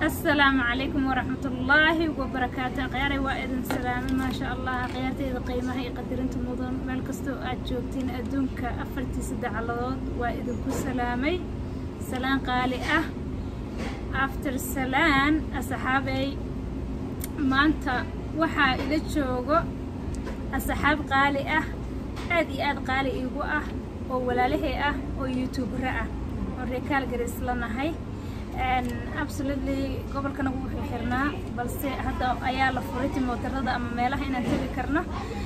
asalaamu calaykum waraxmatullaahi wabarakaatu akhyaarey waa idin salaame maasha allah akhyaarteyda qiimaha iyo qadirinta mudan meel kastoo aad joogtiin adduunka afartiisa dacaladood waa idinku salaamay salaan qaali ah after salaan asxaabey maanta waxaa ila joogo asxaab qaali ah aad iyo aad qaali iigu ah oo walaalahey ah oo youtubera ah oo reekaal garis la nahay absolutely gobolkana wuu xirxirnaa balse hadda ayaa la furay timootarada ama meelaha inaan tegi karno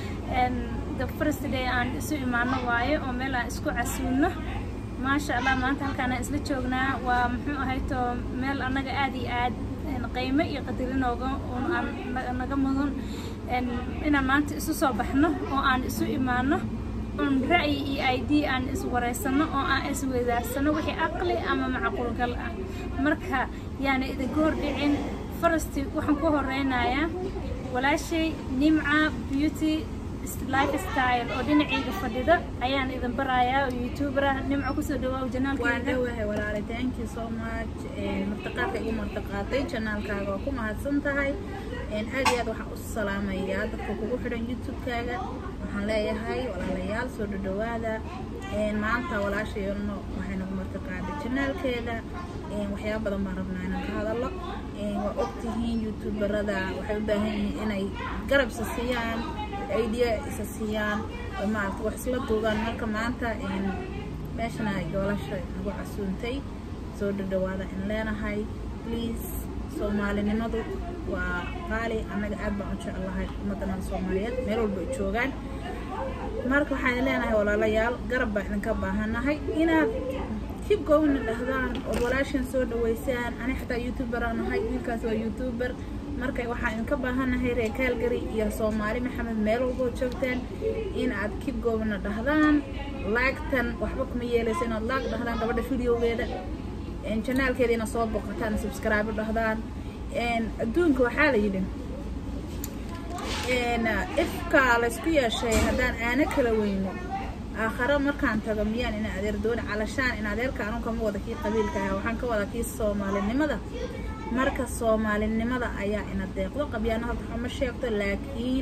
the first day aan isu imaano waayo oo meel aan isku casuulno maasha allah maanta halkaanaan isla joognaa waa muxuu ahayto meel annaga aad iyo aad qiimo iyo qadirinooga naga mudan inaan maanta isu soo baxno oo aan isu imaano un ra'yi iyo id aan iswareysano oo aan isweydaarsano wixii aqli ama macquulgal ah marka yaana idinka hordhicin farasti waxaan ku horeynayaa walaashay nimca beauty life style oo dhinacayga fadhida ayaan idin barayaa oo youtubera nimco kusoo dhawaa waan janaalkayga dhawahay walaale thank you so much martiqaadka igu martiqaaday janaalkaaga waa ku mahadsan tahay aad iyo aad waxaan u salaamayaa dadka kugu xidhan youtube-kaaga waxaan leeyahay walaalayaal soo dhadhawaada maanta walaashayno waxay nagu martiqaaday janaalkeeda waxyaaba badan baan rabnaa inaan ka hadallo waa ogtihiin youtuberada waxay u baahan yihiin inay garab isa siiyaan idea isa siiyaan oo maarata wax isla duugaan marka maanta meeshana goolasha nagu casuuntay soo dhadhawaada in leenahay please soomaalinimadu waa qaali annaga aad baan u jecelahay ummadana soomaaliyeed meel walba ay joogaan marka waxaan leenahay walaalayaal garab baan idinka baahanahay inaad kib gowna dhahdaan ood walaashan soo dhaweysaan ani xataa youtuber aan ahay wiilkaas waa youtuber marka waxaan idinka baahanahay reer kaalgari iyo soomaali maxamed meel walboo joogtaan in aad kib gowna dhahdaan laagtan waxba kuma yeelayso inaad laag dhahdaan gabadha videogeeda janaalkeeda inaad soo boqotaan subscribe dhahdaan adduunka waxaa la yidhi ifka laysku yeeshay haddaan aana kala weyno aakhare markaan tago miyaan ina adeer dooni calashaan in adeerka anu kama wada kii qabiilka ah waxaan ka wada kii soomaalinimada marka soomaalinimada ayaa ina deeqdo qabyaano halka xuma sheegto laakiin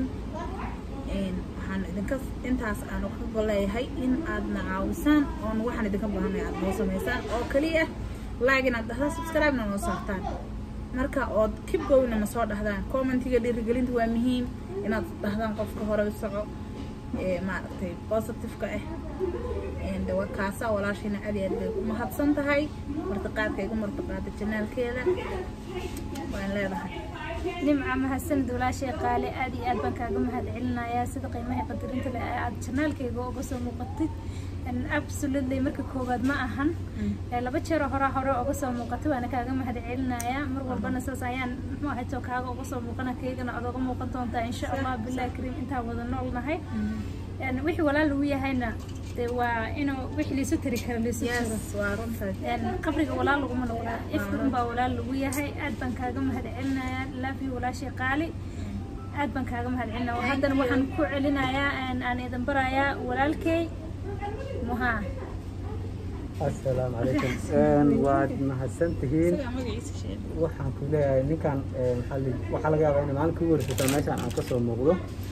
waxaan idinka intaas aanu ka goleeyahay in aadna caawisaan oon waxaan idinka baahanay aad noo samaysaan oo kaliya laag inaad dhahdaan subscribe-na noo saartaan marka ood kibgowna na soo dhahdaan commentiga dhiirigelinta waa muhiim inaad dhahdaan qofka hore u soco maaragtay positive-ka ah waa kaasa walaashayna aad iyo aad bay ku mahadsan tahay martiqaadka igu martiqaada janaalkeeda waan leedahay nimca mahadsanid walaashay qaale aad iyo aad baan kaaga mahad celinayaa sida qiimaha qadarinta leh ee aad janaalkayga uga soo muuqatid absolutely marka koowaad ma ahan laba jeeroo horaa hore uga soo muuqatay waana kaaga mahad celinayaa mar walbana saas ayaan muxuu ahayto kaaga uga soo muuqana kaygana aad uga muuqan doontaa insha allah billahi kariim intaan wada nool nahay wixii walaal lagu yahayna dee waa inuu wixii liisu tiri kara liisu tiro yes waa runtaas qabriga walaal laguma noqdaa ifka unbaa walaal lagu yahay aad baan kaaga mahad celinayaa laafi walaashay qaali aad baan kaaga mahad celinaya haddana waxaan ku celinayaa aan idin barayaa walaalkey muhaa asalaamu calaykum waad mahadsantihiin isagaa magaciisa sheeg waxaan ku leeyahay ninkan maxaa la- waxaa laga yaabaa inay maalin kugu warsataa meeshaan aan ka soo muuqdo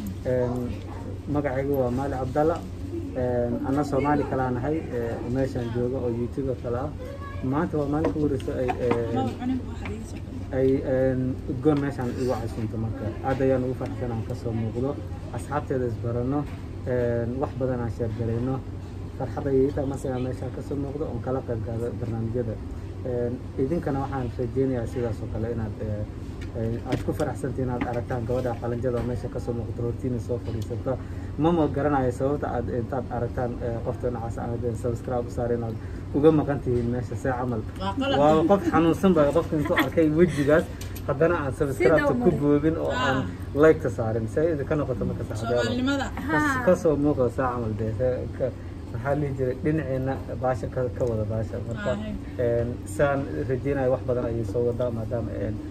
magacaygu waa maali cabdalla anna soomaali kalaa nahay meeshaan jooga oo youtuber kale ah maanta waa maalin kugu wareyso ay maba cunin waxaad iga soo ay udgoon meeshaan igu casunto marka aad ayaan ugu faraxsan aan kasoo muuqdo asxaabteeda isbarano wax badan aan sheergalayno farxadda iyo intaa masagaa meeshaan kasoo muuqdo oon kala qayb qaado barnaamijyada idinkana waxaan rajeynayaa sidaas oo kale inaad aad ku faraxsantii inaad aragtaan gabadha qalanjada oo meesha kasoo muuqato hortiina soo fadhiisato mama garanayo sababta aad intaad aragtaan qofta noocaas aad subscribe u saar inaad uga maqan tihiin meesha see camal Waa qalad. waa qof xanuunsan baa qofka intuu arkay wejigaas haddana aan subscribe ku boobin oo aan like-ka saarin see idinka noqoto marka saxabeelo soomaalinimada Kas- kasoo muuqda saa camal dee see- ka- maxaa lihi jiray dhinaceena baasha ka ka wada baasha marka Ahe. een, saan rajeynayo wax badan ayay soo wadaa maadaama een,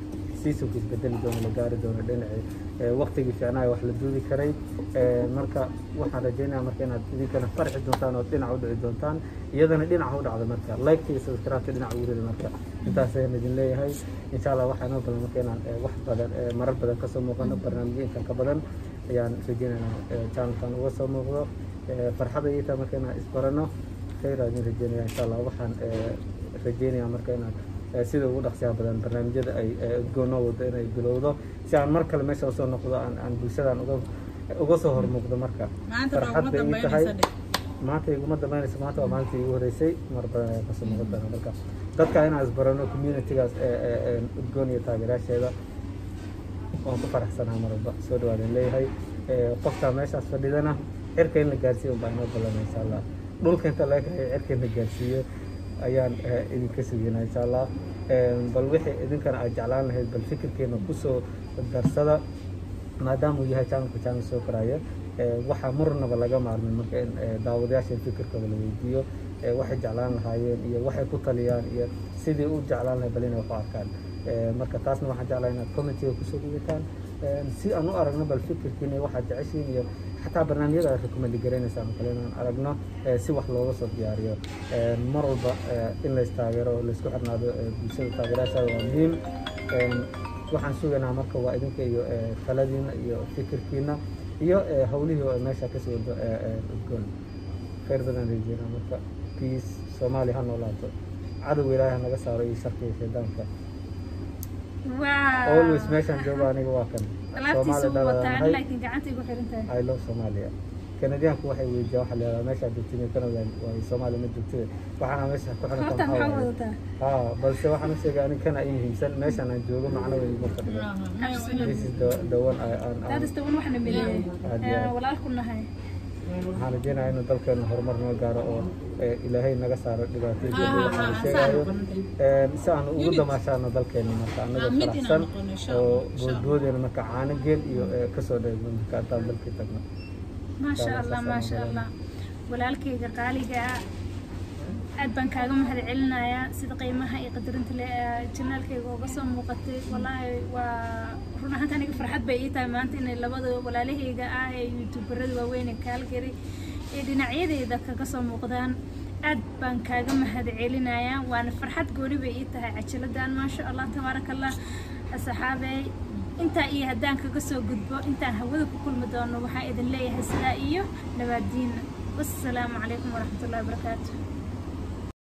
seasonka isbedeli doono la gaari doono dhinaci waqtigii fiicnaa wax la duubi karay marka waxaan rajeynaya marka inaad idinkana farxi doontaan oo dhinac u dhici doontaan iyadana dhinaca u dhacdo marka like iyo subscribe dhinac ugu rida marka intaas ayaan idin leeyahay insha allah waxaa inoo badan marka inaan wax badan marar badan kasoo muuqano barnaamijyo intan ka badan ayaan rajeynayna channelkan uga soo muuqdo farxada iyo taa marka inaan isbarano khayr aan idin rajeynaya insha allah waxaan rajeynaya marka inaan sida ugu dhaqsiyaha badan barnaamijyada ay udgoonoo wado inay bilowdo si aan mar kale meesha usoo noqdo aan aan bulshadan uga uga soo hormuuqdo marka farxad bay ii tahay maanta iguma dambeynaysa maanta waa maalintii igu horeysay mar badan ayaan kasoo muuqan doona marka dadka inaan isbarano communitygaas udgoon iyo taageerayaasheeda waan ku faraxsanaha mar walba soo dhawaadeen leeyahay qoftaa meeshaas fadhidana cirka in la gaarsiiyo unbaa inoo balana insha allah dhulka inta laga kaxeeyo cirka in la gaarsiiyo ayaan idinka sugeynaa insha allah bal wixii idinkana aad jeclaan lahayd bal fikirkeena kusoo darsada maadaama uu yahay channelka channel soo koraya waxaa marnaba laga maarmin marka in daawadayaasha fikirkooda la weydiiyo waxay jeclaan lahaayeen iyo waxay ku taliyaan iyo sidii u jeclaan lahay bal inay wax u arkaan marka taasna waxaan jeclahay inaad commentiga kusoo dhigataan si aan u aragno bal fikirkiina waxaad jeceshiin iyo xataa barnaamijyada aad recommend garanaysaan kale inaan aragno si wax looga soo diyaariyo mar walba in lays taageero laysku xirnaado bulshada taageerayaashaada waa muhiim waxaan sugaynaa marka waa idinka iyo taladiina iyo fikirkiina iyo hawlihii oo meesha kasii wado udgoon khayr badan rajeyna marka peace soomaaliya ha noolaato cadowga ilaahay naga saaro iyo sharka iyo shaydaanka always meeshaan jooga aniga waa kan alaabtiisa wuu wataa laakiin gacanta igu xiran tahay I love Somalia kanadiyaanku waxay weydiiyaan waxaa la yidhahdaa meeshaa joogtiin Canada waa Soomaaliya ma joogtida waxaana meesha ku xiran horta maxaa wadataa haa balse waxaan u sheegay aniga kana ii muhiimsan meeshaan aan joogo macno weyn ma fadhiyo this is the the one I aan that is the one waxna mideeyay Aad walaalku nahay waxaan rajeynayaa inuu dalkeenu horumar noo gaaro oo ilaahay naga saaro dhibaatooyinka waxaan sheegayo si aan ugu damaashaano dalkeena marka anagoo faraxsan oo boodboodeena marka caano geel iyo kasoo dheegno marka intaan dalkii tagno maasha allah maasha allah walaalkayga qaaliga ah aad baan kaaga mahad celinayaa sida qiimaha iyo qadarinta le janaalkayga uga soo muuqatay wallaahi waa run ahaanta aniga farxad bay ii tahay maanta inay labada walaalahayga ah ee youtuberada waaweyn ee kaalgari ee dhinacyadeyda kaga soo muuqdaan aad baan kaaga mahad celinayaa waana farxad gooni bay ii tahay cajiladan maasha allah tabaaraka allah asxaabey intaa iyo haddaan kaga soo gudbo intaan hawada ku kulmi doono waxaa idin leeyahay sidaa iyo nabaadiina wassalaamu calaykum waraxmatullahi wabarakaatu